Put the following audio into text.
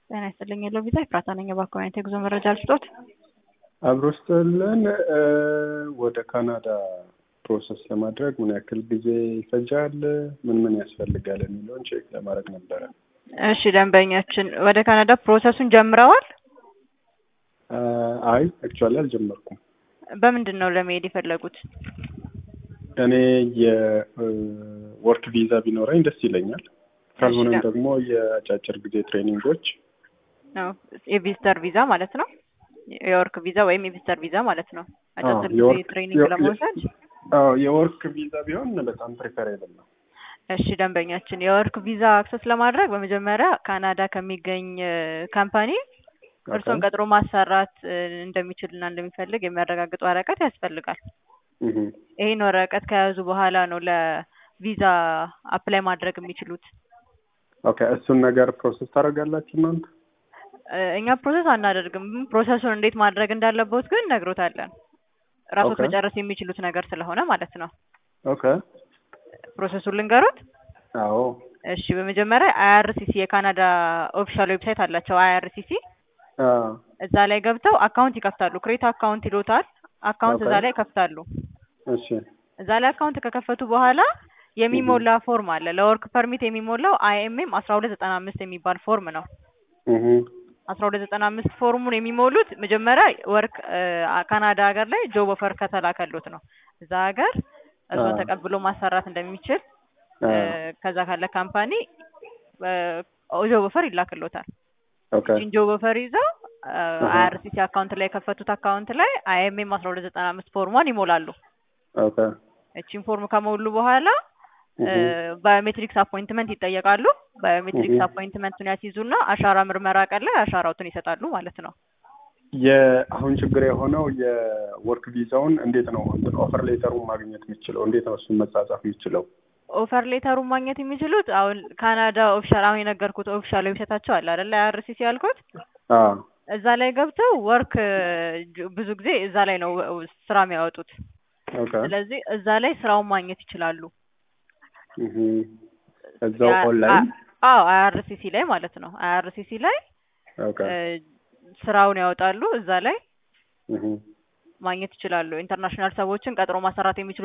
ጤና ይስጥልኝ የለው ቪዛ ኤፍራታ ነኝ። እባክዎ አይነት የጉዞ መረጃ ልስጦት? አብሮ ስጥልን ወደ ካናዳ ፕሮሰስ ለማድረግ ምን ያክል ጊዜ ይፈጃል? ምን ምን ያስፈልጋል የሚለውን ቼክ ለማድረግ ነበረ። እሺ ደንበኛችን ወደ ካናዳ ፕሮሰሱን ጀምረዋል? አይ አክቹዋሊ አልጀመርኩም። በምንድን ነው ለመሄድ የፈለጉት? እኔ የወርክ ቪዛ ቢኖረኝ ደስ ይለኛል። ካልሆነም ደግሞ የአጫጭር ጊዜ ትሬኒንጎች ነው የቪዚተር ቪዛ ማለት ነው። የወርክ ቪዛ ወይም የቪዚተር ቪዛ ማለት ነው። አጫጭር ጊዜ የወርክ- ትሬኒንግ የወርክ- ለመውሰድ አዎ የወርክ ቪዛ ቢሆን በጣም ፕሪፈሬብል ነው። እሺ ደንበኛችን የወርክ ቪዛ አክሰስ ለማድረግ በመጀመሪያ ካናዳ ከሚገኝ ካምፓኒ እርሶን ቀጥሮ ማሰራት እ, እንደሚችልና እንደሚፈልግ የሚያረጋግጥ ወረቀት ያስፈልጋል። እህ ይህን ወረቀት ከያዙ በኋላ ነው ለቪዛ አፕላይ ማድረግ የሚችሉት። ኦኬ እሱን ነገር ፕሮሰስ ታደርጋላችሁ እናንተ? እ፣ እኛ ፕሮሰስ አናደርግም። ፕሮሰሱን እንዴት ማድረግ እንዳለበት ግን ነግሮታለን። ራሶት ኦኬ። መጨረስ የሚችሉት ነገር ስለሆነ ማለት ነው። ኦኬ ፕሮሰሱን ልንገሩት። አዎ እሺ በመጀመሪያ አይአርሲሲ የካናዳ ኦፊሻል ዌብሳይት አላቸው። አይአርሲሲ አ እዛ ላይ ገብተው አካውንት ይከፍታሉ። ክሬት አካውንት ይሎታል። አካውንት ኦኬ። እዛ ላይ ይከፍታሉ። እሺ እዛ ላይ አካውንት ከከፈቱ በኋላ የሚሞላ ፎርም አለ። ለወርክ ፐርሚት የሚሞላው አይኤምኤም አስራ ሁለት ዘጠና አምስት የሚባል ፎርም ነው። እህ አስራ ሁለት ዘጠና አምስት ፎርሙን የሚሞሉት መጀመሪያ ወርክ እ፣ ካናዳ ሀገር ላይ ጆብ ኦፈር ከተላከሎት ነው። እዛ ሀገር እሱን አ። ተቀብሎ ማሰራት እንደሚችል አ እ፣ ከዛ ካለ ካምፓኒ ጆብ ኦፈር ይላክሎታል። ኦኬ እቺን ጆብ ኦፈር ይዘው አሃ። አይአርሲሲ አካውንት ላይ የከፈቱት አካውንት ላይ አይኤምኤም አስራ ሁለት ዘጠና አምስት ፎርሟን ይሞላሉ። ኦኬ እቺን ፎርም ከሞሉ በኋላ እህ ባዮሜትሪክስ አፖይንትመንት ይጠየቃሉ። ባዮሜትሪክስ እህ። አፖይንትመንቱን ያስይዙና አሻራ ምርመራ ቀን ላይ አሻራውትን ይሰጣሉ ማለት ነው። የአሁን ችግር የሆነው የወርክ ቪዛውን እንዴት ነው እንትን ኦፈር ሌተሩን ማግኘት የምችለው? እንዴት ነው እሱን መጻጻፍ የምችለው? ኦፈር ሌተሩን ማግኘት የሚችሉት አሁን ካናዳ ኦፊሻል አሁን የነገርኩት ኦፊሻል ዌብሳይታቸው አለ አይደለ? አይአርሲሲ ያልኩት አ እዛ ላይ ገብተው ወርክ ብዙ ጊዜ እዛ ላይ ነው ስራ የሚያወጡት። ኦኬ ስለዚህ እዛ ላይ ስራውን ማግኘት ይችላሉ። እህ እዛው ያ- ኦንላይን አ- አዎ አይአርሲሲ ላይ ማለት ነው። አይአርሲሲ ላይ ኦኬ እ፣ ስራውን ያወጣሉ። እዛ ላይ እህ ማግኘት ይችላሉ። ኢንተርናሽናል ሰዎችን ቀጥሮ ማሰራት የሚችሉ